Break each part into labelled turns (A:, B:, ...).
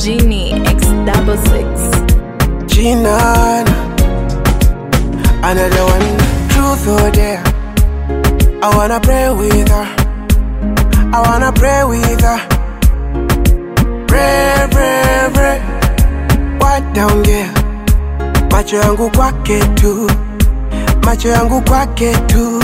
A: Genie X double six.
B: Gina, another one. Truth or dare? I wanna pray with her. I wanna pray with her. Pray, pray, pray. What down there? Macho yangu kwake tu, macho yangu kwake tu.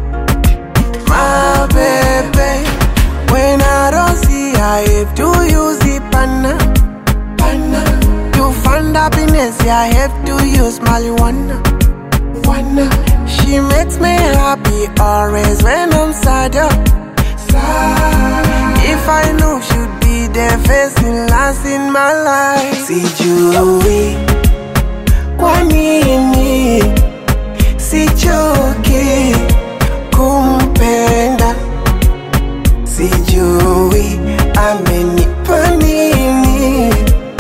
B: My baby, when I don't see I have to use the panna, panna. To find happiness, I have to use marijuana. Wanna. She makes me happy always when I'm sad. oh. Sad. If I knew she'd be there facing last in my life. Sijui kwa nini sichoki kumpenda, sijui amenipa nini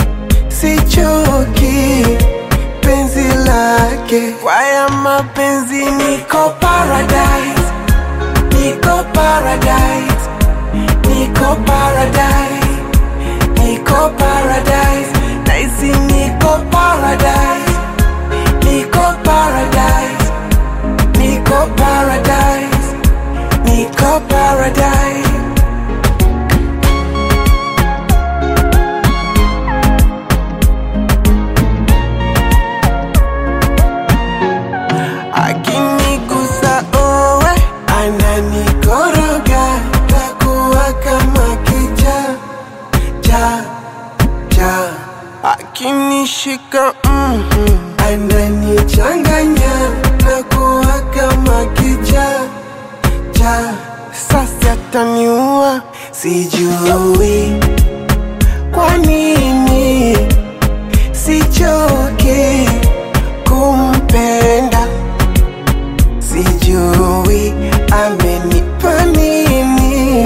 B: sichoki penzi lake kwaya mapenzi niko paradise niko paradise niko paradise niko paradise naisi niko paradise niko paradise niko paradise niko paradise akinigusa owe ananikoroga takuwa kama kicha cha cha akinishika mm ananichanganya takuwa kama kicha cha sasa taniua sijui kwa nini sichoki kumpenda sijui amenipa nini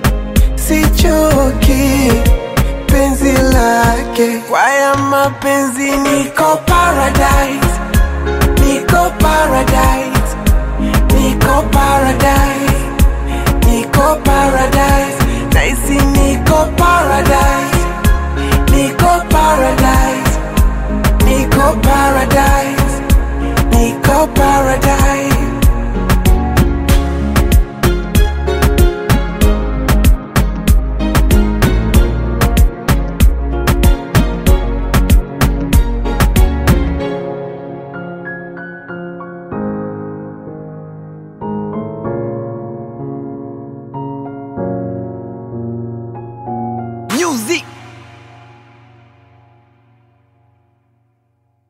B: sichoki penzi lake kwaya mapenzi niko paradise